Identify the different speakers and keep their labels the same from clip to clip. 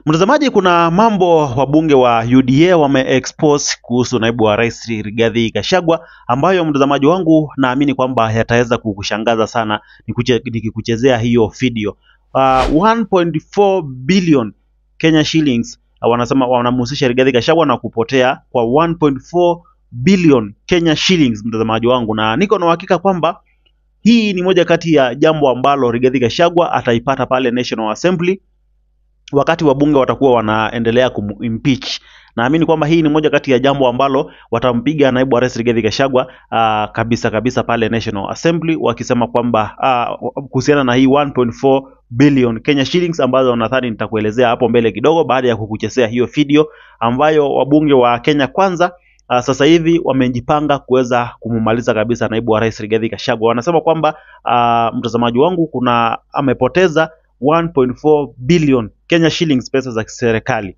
Speaker 1: Mtazamaji, kuna mambo wabunge wa UDA wameexpose kuhusu naibu wa rais Rigathi Gachagua ambayo mtazamaji wangu naamini kwamba yataweza kukushangaza sana nikuche- nikikuchezea hiyo video. Uh, 1.4 billion Kenya shillings uh, wanasema wanamhusisha Rigathi Gachagua na kupotea kwa 1.4 billion Kenya shillings, mtazamaji wangu, na niko na uhakika kwamba hii ni moja kati ya jambo ambalo Rigathi Gachagua ataipata pale National Assembly wakati wabunge watakuwa wanaendelea kumimpeach. Naamini kwamba hii ni moja kati ya jambo ambalo watampiga naibu wa rais Rigathi Gachagua uh, kabisa kabisa pale National Assembly wakisema kwamba uh, kuhusiana na hii 1.4 billion Kenya shillings ambazo nadhani nitakuelezea hapo mbele kidogo baada ya kukuchezea hiyo video ambayo wabunge wa Kenya Kwanza uh, sasa hivi wamejipanga kuweza kumumaliza kabisa naibu wa rais Rigathi Gachagua. Wanasema kwamba uh, mtazamaji wangu kuna amepoteza 1.4 billion Kenya shillings, pesa za serikali.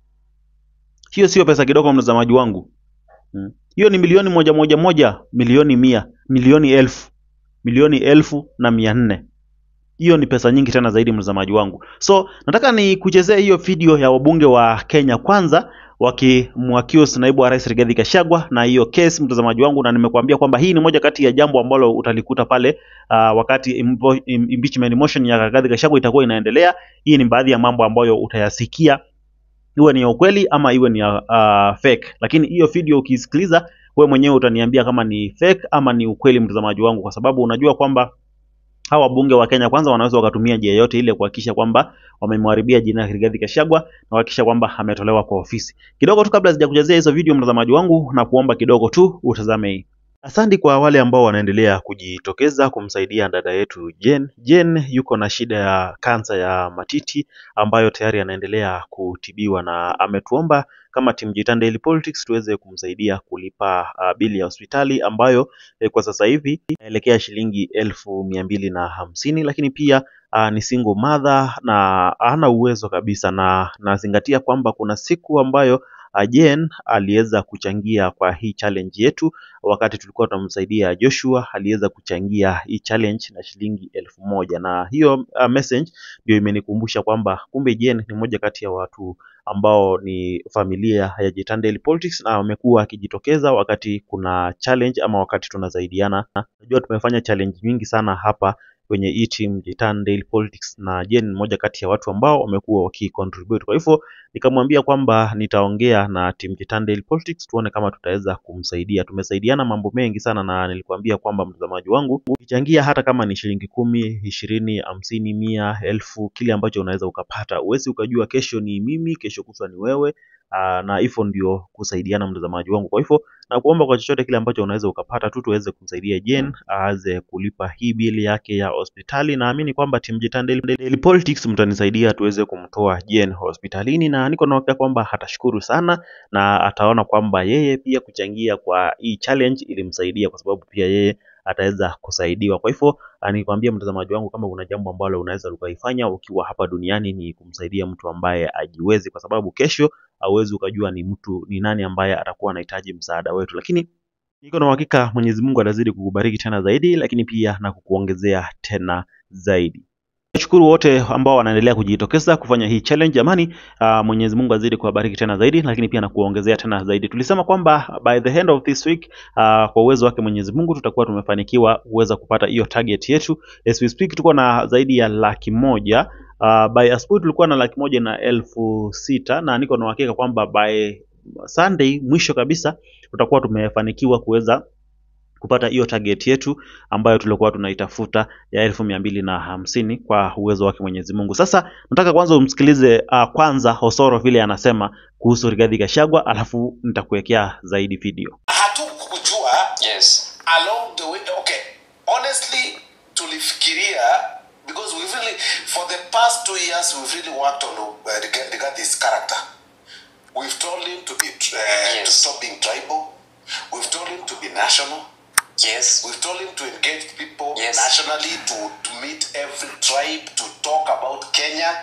Speaker 1: Hiyo sio pesa kidogo, mtazamaji wangu. Mm. Hiyo ni milioni moja moja moja, milioni mia, milioni elfu, milioni elfu na mia nne. Hiyo ni pesa nyingi tena zaidi, mtazamaji wangu. So nataka ni kuchezea hiyo video ya wabunge wa Kenya Kwanza wakimwaccuse naibu wa rais Rigathi Gachagua na hiyo case, mtazamaji wangu, na nimekuambia kwamba hii ni moja kati ya jambo ambalo utalikuta pale uh, wakati impo, im, impeachment motion ya Rigathi Gachagua itakuwa inaendelea. Hii ni baadhi ya mambo ambayo utayasikia iwe ni ya ukweli ama iwe ni ya uh, fake, lakini hiyo video ukisikiliza wewe mwenyewe utaniambia kama ni fake ama ni ukweli, mtazamaji wangu, kwa sababu unajua kwamba hawa wabunge wa Kenya Kwanza wanaweza wakatumia njia yote ile kuhakikisha kwamba wamemharibia jina Rigathi Gachagua na kuhakikisha kwamba ametolewa kwa ofisi. Kidogo tu kabla sijakuchezea hizo video, mtazamaji wangu, na kuomba kidogo tu utazame hii. Asante kwa wale ambao wanaendelea kujitokeza kumsaidia dada yetu Jen. Jen yuko na shida ya kansa ya matiti ambayo tayari anaendelea kutibiwa na ametuomba kama Team Jitan Daily Politics tuweze kumsaidia kulipa uh, bili ya hospitali ambayo eh, kwa sasa hivi inaelekea shilingi elfu mia mbili na hamsini lakini pia uh, ni single mother na hana uwezo kabisa, na nazingatia kwamba kuna siku ambayo uh, Jen aliweza kuchangia kwa hii challenge yetu wakati tulikuwa tunamsaidia Joshua, aliweza kuchangia hii challenge na shilingi elfu moja na hiyo uh, message ndio imenikumbusha kwamba kumbe Jen ni moja kati ya watu ambao ni familia ya Jitan Daily Politics na wamekuwa akijitokeza wakati kuna challenge ama wakati tunasaidiana. Najua tumefanya challenge nyingi sana hapa kwenye hii team Jitan Daily Politics na Jen ni moja kati ya watu ambao wamekuwa wakicontribute. Kwa hivyo nikamwambia kwamba nitaongea na team Jitan Daily Politics tuone kama tutaweza kumsaidia. Tumesaidiana mambo mengi sana, na nilikwambia kwamba mtazamaji wangu, ukichangia hata kama ni shilingi kumi, ishirini, hamsini, mia, elfu, kile ambacho unaweza ukapata, huwezi ukajua kesho ni mimi, kesho kutwa ni wewe. Aa, na hivyo ndio kusaidiana mtazamaji wangu. Kwa hivyo na kuomba kwa chochote kile ambacho unaweza ukapata tu tuweze kumsaidia Jen aweze kulipa hii bili yake ya hospitali. Naamini kwamba team Jitan Daily, Daily Politics mtanisaidia tuweze kumtoa Jen hospitalini, na niko na uhakika kwamba atashukuru sana na ataona kwamba yeye pia kuchangia kwa hii challenge ilimsaidia, kwa sababu pia yeye ataweza kusaidiwa. Kwa hivyo nikwambia mtazamaji wangu, kama una jambo ambalo unaweza ukaifanya ukiwa hapa duniani ni kumsaidia mtu ambaye ajiwezi, kwa sababu kesho hauwezi ukajua ni mtu ni nani ambaye atakuwa anahitaji msaada wetu, lakini niko na uhakika Mwenyezi Mungu atazidi kukubariki tena zaidi, lakini pia na kukuongezea tena zaidi. Nashukuru wote ambao wanaendelea kujitokeza kufanya hii challenge jamani. Uh, Mwenyezi Mungu azidi kuwabariki tena zaidi, lakini pia na kuongezea tena zaidi. Tulisema kwamba by the end of this week uh, kwa uwezo wake Mwenyezi Mungu tutakuwa tumefanikiwa kuweza kupata hiyo target yetu. As we speak tuko na zaidi ya laki moja uh, by asubuhi tulikuwa na laki moja na elfu sita na niko na uhakika kwamba by Sunday mwisho kabisa tutakuwa tumefanikiwa kuweza kupata hiyo target yetu ambayo tulikuwa tunaitafuta ya elfu mia mbili na hamsini kwa uwezo wake Mwenyezi Mungu. Sasa nataka kwanza umsikilize uh, kwanza Osoro vile anasema kuhusu Rigathi Gachagua, alafu nitakuwekea zaidi video.
Speaker 2: hatukujua
Speaker 3: Yes.
Speaker 2: along the way okay honestly tulifikiria because we really for the past two years we've really worked on uh, Riga- Rigathi's character we've told him to be uh, to
Speaker 3: Yes.
Speaker 2: stop being tribal we've told him to be national
Speaker 3: Yes.
Speaker 2: we've told him to engage people
Speaker 3: Yes.
Speaker 2: nationally to, to meet every tribe to talk about Kenya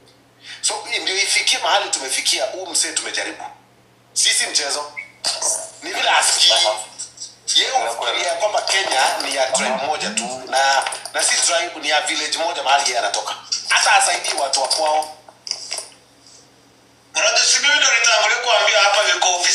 Speaker 2: so ndio ifikie mahali tumefikia huu msee tumejaribu sisi mchezo ni vile asikii yeye ufikiria kwamba Kenya ni ya tribe moja tu na na si tribe ni ya village moja mahali yeye anatoka hata asaidii watu wa kwao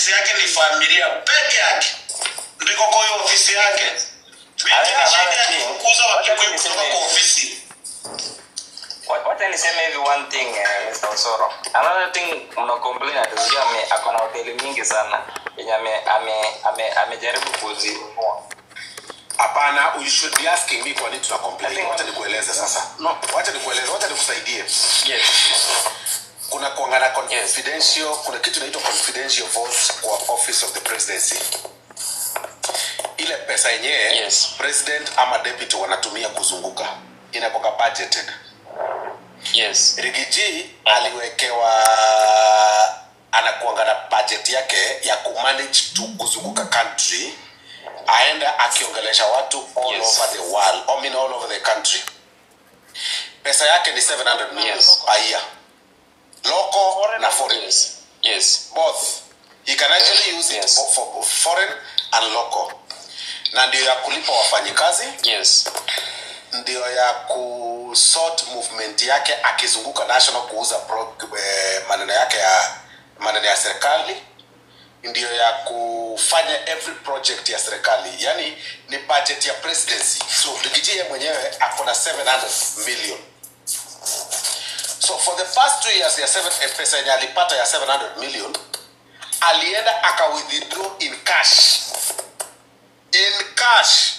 Speaker 2: ofisi yake ni familia peke yake ndiko kwa hiyo ofisi yake wiki
Speaker 3: Alaina
Speaker 2: ashinde
Speaker 3: another thing.
Speaker 2: akifukuza
Speaker 3: Wacha
Speaker 2: wakikuyu
Speaker 3: niseme
Speaker 2: kutoka kwa
Speaker 3: hivi.
Speaker 2: ofisi
Speaker 3: Wa- wacha niseme hivi one thing eh, Mr. Osoro. Another thing mna complain ati sijui ame ako na hoteli mingi sana yenye ame ame ame amejaribu kuzinunua.
Speaker 2: hapana you should be asking me kwa nini tuna complain wacha nikueleze sasa no wacha nikueleze wacha nikusaidie
Speaker 3: Yes.
Speaker 2: kuna kuangana confidential kuna kitu inaitwa confidential vote kwa office of the presidency ile pesa yenyewe
Speaker 3: Yes.
Speaker 2: president ama deputy wanatumia kuzunguka inakoka budgeted
Speaker 3: Yes.
Speaker 2: rigiji aliwekewa anakuanga na budget yake ya kumanage tu kuzunguka country aenda akiongelesha watu all
Speaker 3: Yes.
Speaker 2: over the world I mean all over the country pesa yake ni 700 million
Speaker 3: Yes.
Speaker 2: a year local na foreign
Speaker 3: Yes. Yes.
Speaker 2: both he can actually use it
Speaker 3: Yes.
Speaker 2: for, for foreign and local na ndio ya kulipa wafanyikazi
Speaker 3: Yes.
Speaker 2: ndio ya kusort movement yake akizunguka national kuuza pro, eh, maneno yake ya maneno ya serikali ndio ya kufanya every project ya serikali yani ni budget ya presidency so rigiji yeye mwenyewe ako na 700 million so for the past two years ya seven, eh, pesa yenye alipata ya 700 million alienda aka withdraw in cash in cash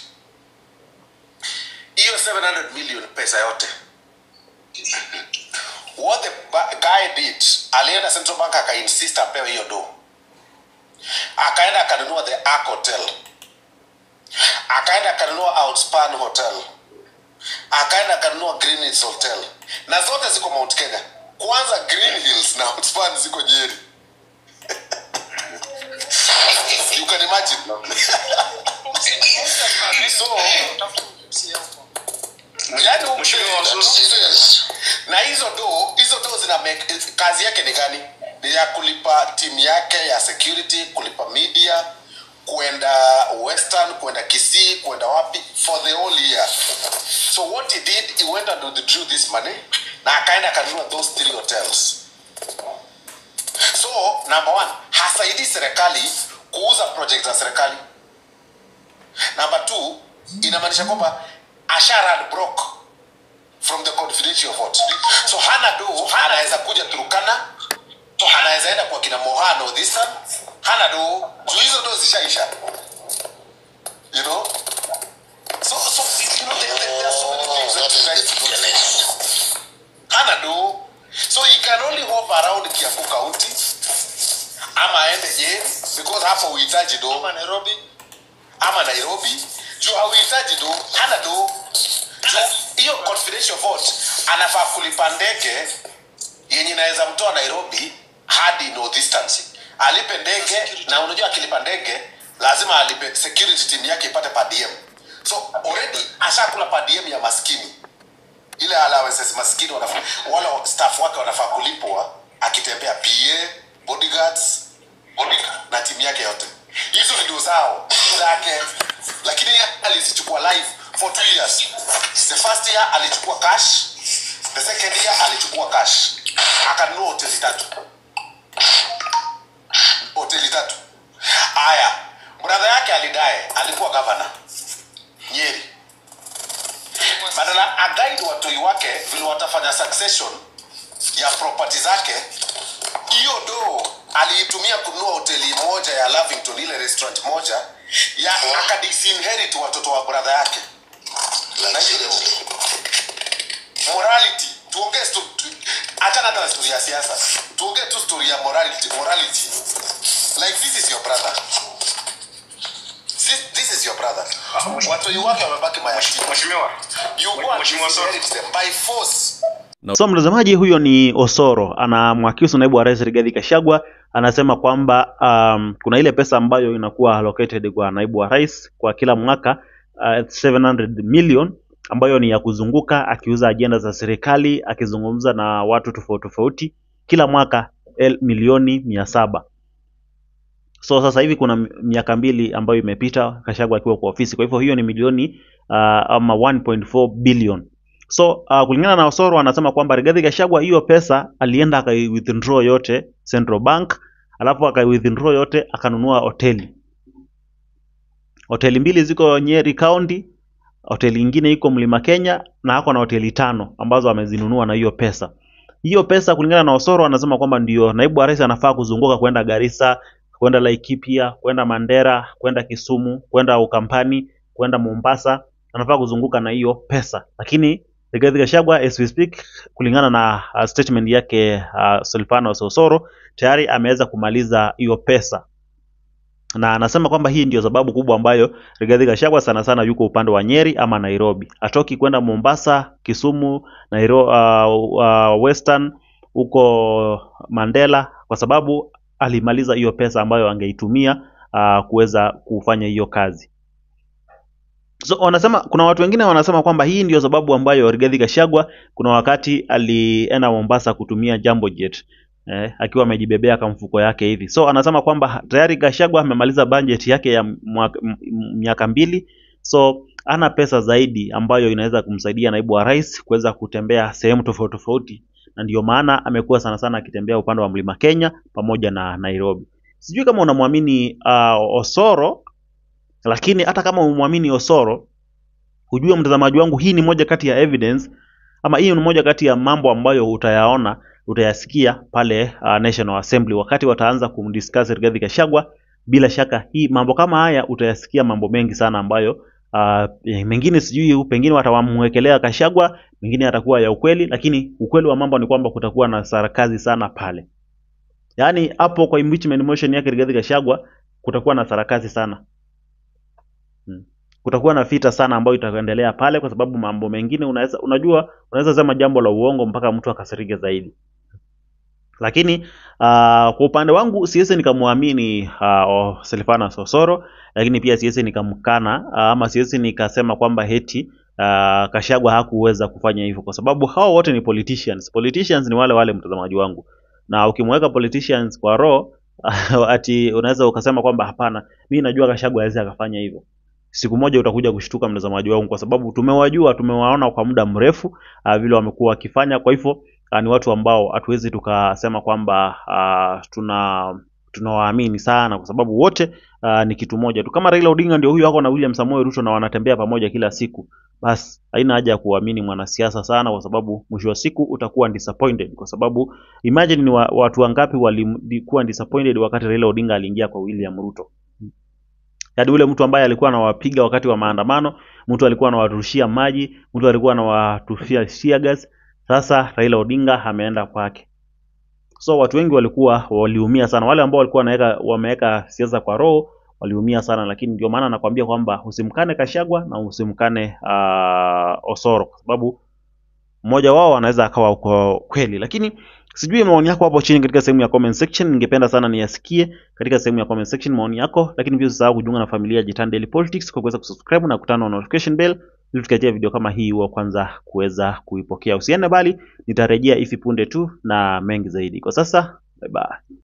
Speaker 2: hiyo 700 million pesa yote what the ba- guy did alienda central bank akainsist apewe hiyo do akaenda akanunua the ark hotel akaenda akanunua outspan hotel akaenda akanunua green hills hotel na zote ziko mount kenya kwanza green hills na outspan ziko nyeri you can imagine so yani huyu
Speaker 4: Mheshimiwa
Speaker 2: president-
Speaker 4: Waziri.
Speaker 2: na hizo do hizo do zina make, kazi yake ni gani ni ya kulipa timu yake ya security kulipa media kuenda western kuenda kisii kuenda wapi for the whole year so what he did he went and withdrew this money na akaenda akanunua those three hotels so number one hasaidii serikali kuuza project za serikali number two inamaanisha kwamba asha run broke from the confidential vote so hana do anaweza kuja turukana anaweza enda kwa kina mohano this time hana do juu hizo do zishaisha you know so so you know there, there, there are so many things that you guys do hana do so he can only hover around kiambu county ama aende je because hapo uhitaji do ama nairobi ama nairobi juu hauhitaji do hana do Juu hiyo confidential vote anafaa kulipa ndege yenye inaweza mtoa nairobi hadi no distance alipe ndege na unajua akilipa ndege lazima alipe security team yake ipate per diem so already ashakula per diem ya maskini ile allowances maskini wanafaa wale staff wake wanafaa kulipwa akitembea pa bodyguards bodyguard, na timu yake yote hizo ndio zao zake lakini yeye alizichukua live for two years the first year alichukua cash the second year alichukua cash akanunua hoteli tatu hoteli tatu haya bradha yake alidae alikuwa gavana nyeri badala agaidi watoi wake vile watafanya succession ya property zake hiyo do aliitumia kununua hoteli moja ya lavington ile restaurant moja ya akadisinherit watoto wa bradha yake Na hiyo morality tuongee sto- tu- achana hata na story ya siasa tuongee tu story ya morality morality like this is your brother this, this is your brother watoi wake wamebaki mayatima
Speaker 4: Mheshimiwa.
Speaker 2: you go and
Speaker 4: Mheshimiwa Soro.
Speaker 2: disinherit them by force
Speaker 1: So mtazamaji, huyo ni Osoro anamwakiusu naibu wa rais Rigathi Gachagua, anasema kwamba um, kuna ile pesa ambayo inakuwa allocated kwa naibu wa rais kwa kila mwaka uh, 700 million ambayo ni ya kuzunguka akiuza ajenda za serikali, akizungumza na watu tofauti tofauti kila mwaka el, milioni mia saba. So sasa hivi kuna mi- miaka mbili ambayo imepita Gachagua akiwa kwa ofisi, kwa hivyo hiyo ni milioni uh, ama 1.4 billion So uh, kulingana na Osoro anasema kwamba Rigathi Gachagua hiyo pesa alienda akai withdraw yote Central Bank alafu aka withdraw yote akanunua hoteli. Hoteli mbili ziko Nyeri County, hoteli ingine iko Mlima Kenya na ako na hoteli tano ambazo amezinunua na hiyo pesa. Hiyo pesa kulingana na Osoro anasema kwamba ndio naibu wa rais anafaa kuzunguka kwenda Garissa, kwenda Laikipia, kwenda Mandera, kwenda Kisumu, kwenda Ukambani, kwenda Mombasa, anafaa kuzunguka na hiyo pesa. Lakini Rigathi Gachagua as we speak, kulingana na uh, statement yake uh, Silvanus Osoro tayari ameweza kumaliza hiyo pesa na anasema kwamba hii ndio sababu kubwa ambayo Rigathi Gachagua sana sana yuko upande wa Nyeri ama Nairobi, atoki kwenda Mombasa, Kisumu, Nairo, uh, uh, Western huko Mandela, kwa sababu alimaliza hiyo pesa ambayo angeitumia uh, kuweza kufanya hiyo kazi. So wanasema kuna watu wengine wanasema kwamba hii ndio sababu ambayo Rigathi Gachagua kuna wakati alienda Mombasa kutumia Jambo Jet eh, akiwa amejibebea kamfuko yake hivi. So anasema kwamba tayari Gachagua amemaliza budget yake ya mwaka- m- m- miaka mbili, so ana pesa zaidi ambayo inaweza kumsaidia naibu wa rais kuweza kutembea sehemu tofauti tofauti, na ndio maana amekuwa sana sana akitembea upande wa mlima Kenya pamoja na Nairobi. Sijui kama unamwamini uh, Osoro, lakini hata kama umwamini Osoro, ujue mtazamaji wangu, hii ni moja kati ya evidence ama hii ni moja kati ya mambo ambayo utayaona utayasikia pale uh, National Assembly wakati wataanza kumdiscuss Rigathi Gachagua. Bila shaka hii mambo kama haya utayasikia mambo mengi sana ambayo uh, mengine sijui pengine watawamwekelea Gachagua, mengine yatakuwa ya ukweli, lakini ukweli wa mambo ni kwamba kutakuwa na sarakazi sana pale. Yaani hapo kwa impeachment motion yake Rigathi Gachagua kutakuwa na sarakazi sana. Hmm. Kutakuwa na vita sana ambayo itaendelea pale kwa sababu mambo mengine unaweza unajua unaweza sema jambo la uongo mpaka mtu akasirike zaidi. Lakini uh, kwa upande wangu siwezi nikamwamini uh, Silvanus Osoro, lakini pia siwezi nikamkana uh, ama siwezi nikasema kwamba heti uh, Gachagua hakuweza kufanya hivyo, kwa sababu hao wote ni politicians. Politicians ni wale wale, mtazamaji wangu, na ukimweka politicians kwa roho ati unaweza ukasema kwamba hapana, mimi najua Gachagua hawezi akafanya hivyo. Siku moja utakuja kushtuka mtazamaji wangu, kwa sababu tumewajua, tumewaona kwa muda mrefu uh, vile wamekuwa wakifanya. Kwa hivyo uh, ni watu ambao hatuwezi tukasema kwamba uh, tuna tunawaamini sana, kwa sababu wote uh, ni kitu moja tu. Kama Raila Odinga ndio huyu wako na William Samoei Ruto na wanatembea pamoja kila siku, basi haina haja ya kuamini mwanasiasa sana, kwa sababu mwisho wa siku utakuwa disappointed, kwa sababu imagine ni wa, watu wangapi walikuwa disappointed wakati Raila Odinga aliingia kwa William Ruto yaani ule mtu ambaye alikuwa anawapiga wakati wa maandamano, mtu alikuwa anawarushia maji, mtu alikuwa anawatushia tear gas. Sasa Raila Odinga ameenda kwake. So watu wengi walikuwa waliumia sana, wale ambao walikuwa wanaweka wameweka siasa kwa roho waliumia sana, lakini ndio maana nakwambia kwamba usimkane Kashagwa na usimkane uh, Osoro kwa sababu mmoja wao anaweza akawa uko kweli, lakini sijui maoni yako hapo chini katika sehemu ya comment section. Ningependa sana niyasikie katika sehemu ya comment section maoni yako, lakini pia usisahau kujiunga na familia ya Jitan Daily Politics kwa kuweza kusubscribe na kutana na notification bell ili tukiachia video kama hii wa kwanza kuweza kuipokea. Usiende bali, nitarejea hivi punde tu na mengi zaidi. Kwa sasa, bye bye.